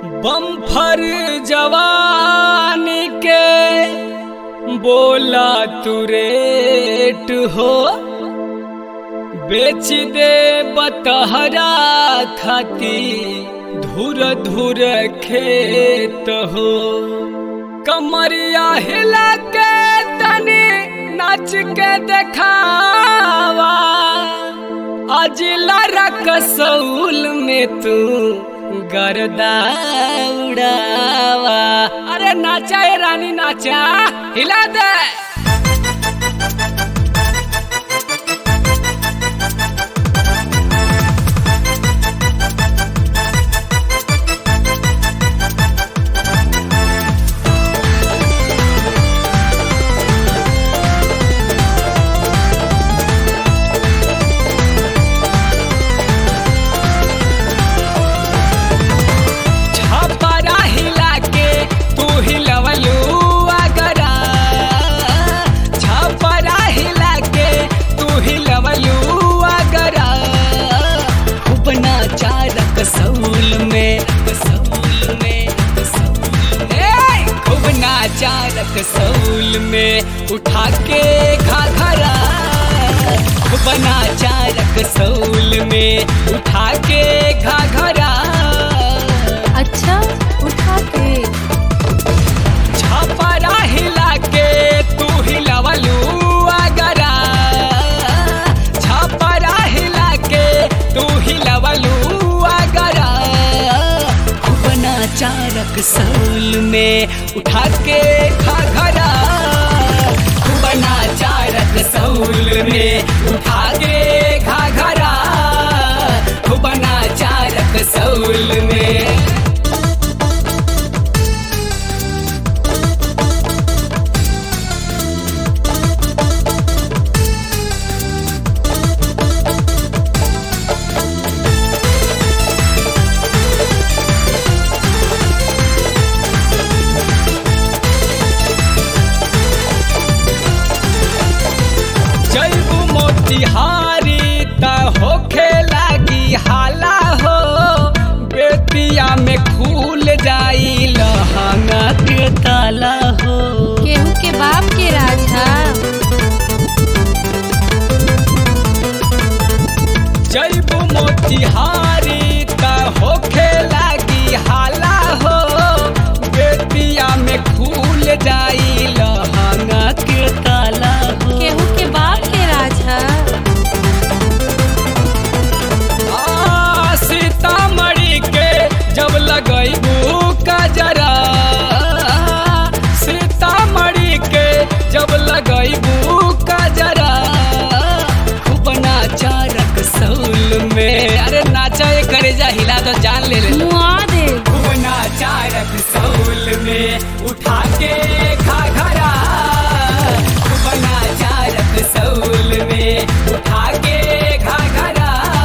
bumper जवानी के बोला तू रेट हो बेच दे बतहरा खाती धुर धुर खेत हो कमरिया हिला के तनी नाच के देखावा अजिला रकसौल में तू गर्दा उड़ावा अरे नाचा ए रानी नाचा हिला दे छपरा हिला के तू हिलवलू अगरा छपरा हिला के तू हिलवलू अगरा खूब नाचा रकसौल में रकसौल में रकसौल में खूब नाचा रकसौल में उठा के घाघरा खूब नाचा रकसौल में उठा के घाघरा अच्छा उठा के छपरा हिला के तू हिलवलू अगरा छपरा हिला के तू हिलवलू अगरा खूब नाचा रकसौल में उठा के घाघरा खूब नाचा रकसौल में उठा के घाघरा खूब नाचा रकसौल में जैबू मोतिहारी त होखे लागी हाला हो बेतिया में खुल जाई लहंगा के ताला हो केहू के बाप के राजा जैबू मोतिहारी त होखे लागी हाला हो बेतिया में खुल जाई लहंगा के ताला हो केहू के बाप के राजा आ, सीतामढ़ी के जब लगैबू कजरा सीतामढ़ी के जब लगैबू कजरा खूब नाचा रकसौल में अरे नाचा ये करे जा हिला तो जान ले ले मुआ दे खूब नाचा रकसौल में उठा के घाघरा खूब नाचा रकसौल में उठा के घाघरा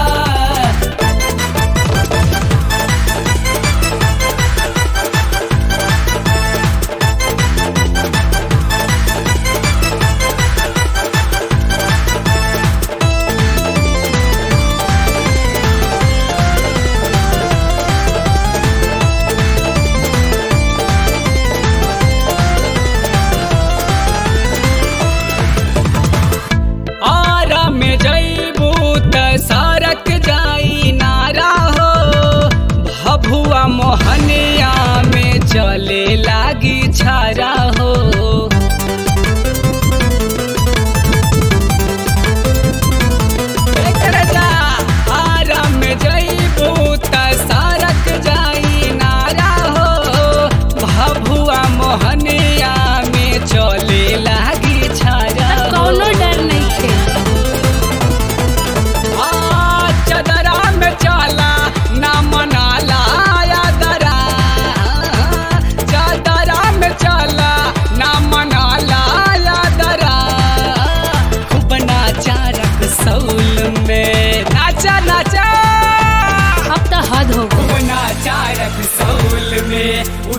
आरा में जैबू त सरक जाई नारा हो भभुआ मोहनिया में चले लागी छारा हो एकर जा, आरा में जैबू त सरक जाई नारा हो भभुआ मोहनिया में चले लागी छारा हो कौनो डर नहीं थे आ, चदरा में चाला ना मनाला यादरा चदरा में चाला ना मनाला यादरा खूब नाचा रकसौल में नाचा नाचा अब तो हद हो गई खूब नाचा रकसौल में